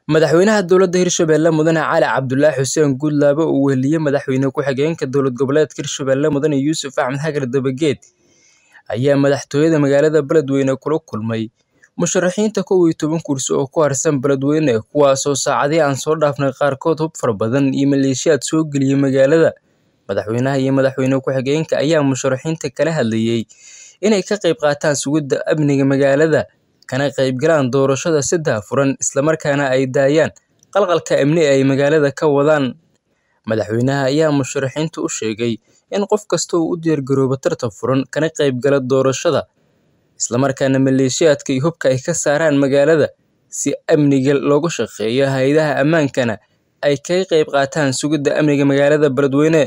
Madaxweynaha dowladda Hirshabelle Mudane Cali Cabdulaahi Xuseen Guudlaabe oo weheliyay Madaxweyne ku-xigeenka dowlad goboleedka Hirshabelle Mudane Yuusuf Axmed Xagar Dabageed ayaa madaxtooyada magaalada Beledweyne kula kulmay musharaxiinta kow iyo toban kursi oo ku harsan Beledweyne kuwaasoo saacadihii aan soo dhaafnay qaarkood hub fara badan iyo maleeshiyaad soo geliyay magaalada. Madaxweynaha iyo madaxweyne ku-xigeenka ayaa musharaxiinta kala hadlayay inay ka qayb qaataan sugidda amniga magaalada, kana qaybgalaan doorashada si daahfuran, isla markaana ay daayaan qalqalka amni ee ay magaalada ka wadaan. Madaxweynaha ayaa musharaxiinta u sheegay in qof kasta uu u diyaargaroobo tartan furan, kana qaybgala doorashada, isla markaana maleeshiyaadka iyo hubka ay ka saaraan magaalada si amniga looga shaqeeyo. Hay'adaha ammaankana ay kaga qayb qaataan sugidda amniga magaalada Beledweyne.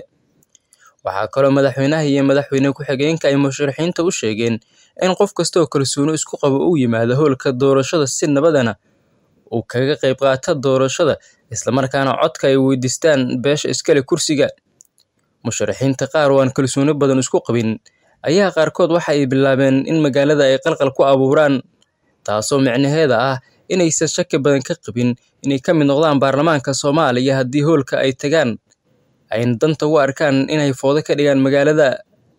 Waxaa kaloo madaxweynaha iyo madaxweyne ku-xigeenka ay musharaxiinta u sheegeen in qof kasta oo kalsooni isku qaba uu yimaado hoolka doorashada si nabadna uu kaga qayb qaato doorashada, isla markaana codka ay weydiistaan beesha iskale kursiga. Musharaxiinta qaar oo aan kalsooni badan isku qabin ayaa qaarkood waxa ay bilaabeen in magaalada ay qalqal ku abuuraan, taasoo micnaheeda ah inaysan shaki badan ka qabin inay ka mid noqdaan baarlamaanka Soomaaliya haddii hoolka ay tagaan, ayna danta u arkaan inay fowdo ka dhigaan magaalada.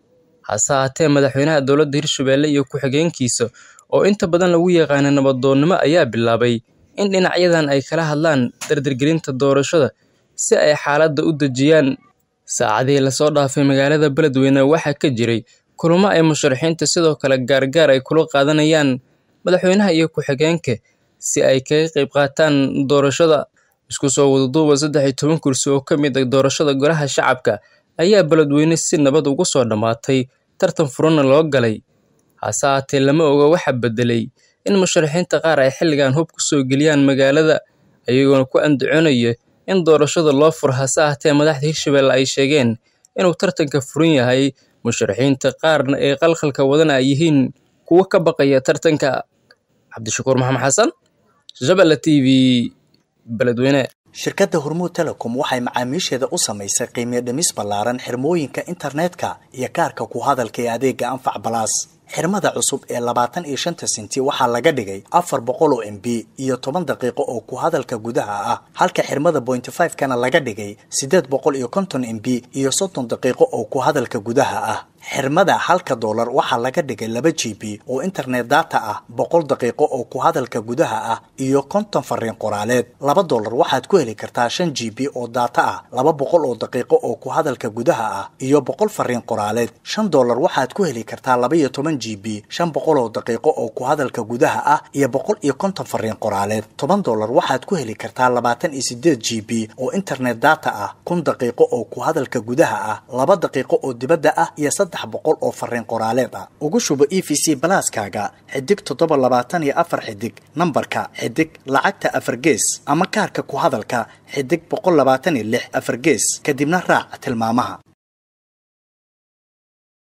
Hase ahaatee, madaxweynaha dowladda Hirshabelle iyo ku-xigeenkiisa oo inta badan lagu yaqaan nabdoonnimo ayaa bilaabay in dhinacyadan ay kala hadlaan dardargelinta doorashada si ay xaaladda u dejiyaan. Saacadihii la soo dhaafay magaalada Beledweyne waxaa ka jiray kulamo ay musharaxiinta sidoo kale gaar-gaar ay kula qaadanayaan madaxweynaha iyo ku-xigeenka si ay kaga qayb qaataan doorashada. Isku soo wada duuba saddex iyo toban kursi oo ka mid ah doorashada Golaha Shacabka ayaa Beledweyne si nabad ugu soo dhammaatay, tartan furanna loo galay. Hase ahaatee, lama oga waxa beddelay in musharaxiinta qaar ay xilligan hub ku soo geliyaan magaalada, iyagoona ku andacoonaya in doorashada loo furo. Hase ahaatee, madaxda Hirshabelle ay sheegeen inuu tartanka furan yahay, musharaxiinta qaarna ee qalqalka wadana ay yihiin kuwo ka baqaya tartanka. Cabdishakuur Maxamed Xasan, Shabelle TV, Beledweyne. shirkadda hormuud telecom waxay macaamiisheeda u samaysay qiimiyo dhimis ballaaran xirmooyinka internetka iyo kaarka ku hadalka ee adeega anfac balaas xirmada cusub ee labaatan iyo shanta senti waxaa laga dhigay afar boqol oo m b iyo toban daqiiqo oo ku hadalka gudaha ah halka xirmada pointy five kana laga dhigay siddeed boqol iyo konton m b iyo soddon daqiiqo oo ku hadalka gudaha ah xirmada halka doolar waxaa laga dhigay laba g b oo internet data ah boqol daqiiqo oo ku hadalka gudaha ah iyo konton fariin qoraaleed laba doolar waxaad ku heli kartaa shan g b oo data ah laba boqol oo daqiiqo oo ku hadalka gudaha ah iyo boqol fariin qoraaleed shan doolar waxaad ku heli kartaa laba iyo toban g b shan boqol oo daqiiqo oo ku hadalka gudaha ah iyo boqol iyo konton fariin qoraaleed toban doolar waxaad ku heli kartaa labaatan iyo sideed g b oo internet data ah kun daqiiqo oo ku hadalka gudaha ah laba daqiiqo oo dibadda ah iyo saddex boqol oo fariin qoraaleed ah ugu shubo e v c balaaskaaga xidig toddoba labaatan iyo afar xidig nambarka xidig lacagta afar gees ama kaarka ku hadalka xidig boqol labaatan iyo lix afar gees kadibna raac tilmaamaha